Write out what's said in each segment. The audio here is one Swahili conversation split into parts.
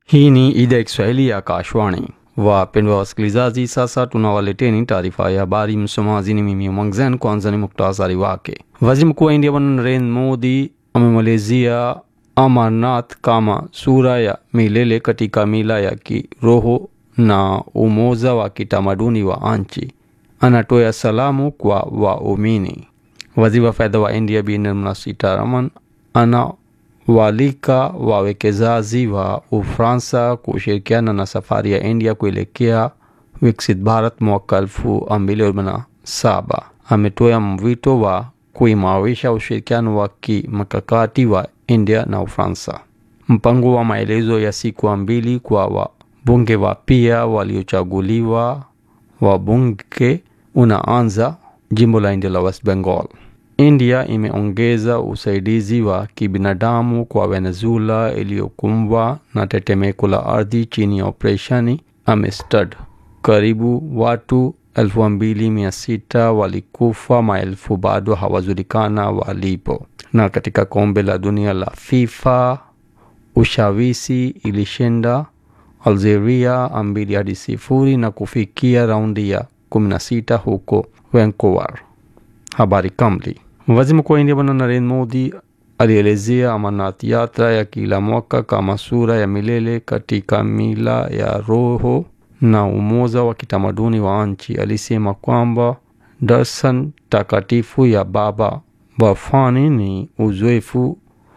Hii ni idhaa ya Kiswahili ya Akashwani. Wapendwa wasikilizaji, sasa tunawaleteni taarifa ya habari. Msomaji ni mimi Mwangzen. Kwanza ni muktasari wake. Waziri Mkuu wa India Bwana Narendra Modi amemalizia Amarnath kama sura ya milele katika mila ya kiroho na umoja wa kitamaduni wa nchi. Anatoa salamu kwa waumini. Waziri wa fedha wa India Bi Nirmala Sitharaman ana walika wawekezaji wa Ufaransa kushirikiana na safari ya India kuelekea Viksit Bharat mwaka elfu mbili arobaini na saba. Ametoa mwito wa kuimarisha ushirikiano wa kimkakati wa India na Ufaransa. Mpango wa maelezo ya siku mbili kwa wabunge wapya waliochaguliwa wabunge unaanza jimbo la India la West Bengal. India imeongeza usaidizi wa kibinadamu kwa Venezuela iliyokumbwa na tetemeko la ardhi chini ya operesheni Amistad. Karibu watu elfu mbili mia sita walikufa, maelfu bado hawajulikana walipo. Na katika kombe la dunia la FIFA, Ushawishi ilishinda Algeria mbili hadi sifuri na kufikia raundi ya 16 huko Vancouver. Habari kamili. Waziri Mkuu wa India Bwana Narendra Modi alielezea Amarnath yatra ya kila mwaka kama sura ya milele katika mila ya roho na umoja wa kitamaduni wa nchi. Alisema kwamba darshan takatifu ya Baba Bafani ni uzoefu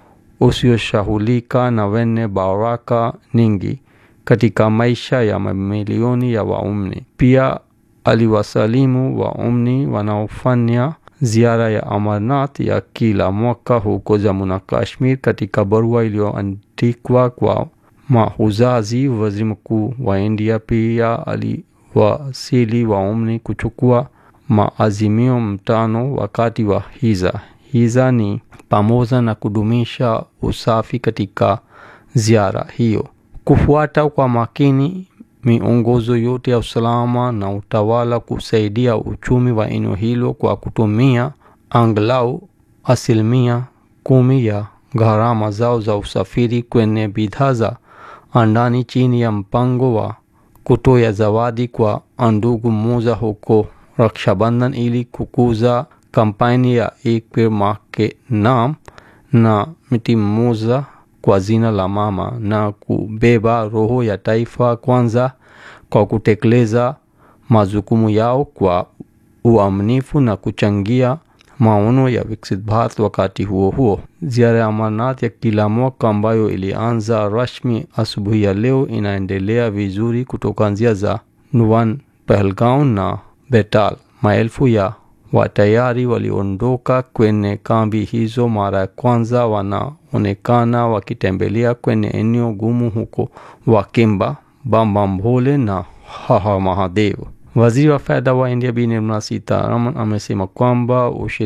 usioshahulika na wenye baraka nyingi katika maisha ya mamilioni ya waumini. Pia aliwasalimu waumini wanaofanya ziara ya Amarnath ya kila mwaka huko Jammu na Kashmir. Katika barua iliyoandikwa kwa mahujaji, waziri mkuu wa India pia aliwasili waumini kuchukua maazimio mtano wakati wa hija. Hija ni pamoja na kudumisha usafi katika ziara hiyo, kufuata kwa makini miongozo yote ya usalama na utawala, kusaidia uchumi wa eneo hilo kwa kutumia angalau asilimia kumi ya gharama zao za usafiri kwenye bidhaa za ndani chini ya mpango wa kutoa zawadi kwa ndugu mmoja huko Rakshabandhan ili kukuza kampeni ya Ek Peड़ Maa Ke Naam na mti mmoja kwa jina la mama na kubeba roho ya taifa kwanza kwa kutekeleza majukumu yao kwa uaminifu na kuchangia maono ya Viksit Bharat. Wakati huo huo, ziara ya Amarnath ya kila mwaka ambayo ilianza rasmi asubuhi ya leo inaendelea vizuri kutoka njia za Nuwan, Pahalgaon na Betal. Maelfu ya watayari waliondoka kwenye kambi hizo mara ya kwanza wanaonekana wakitembelea kwenye eneo gumu huko Wakimba, Bambambhole na Haha Mahadev. Waziri wa fedha wa India Bi Nirmala Sitharaman amesema kwamba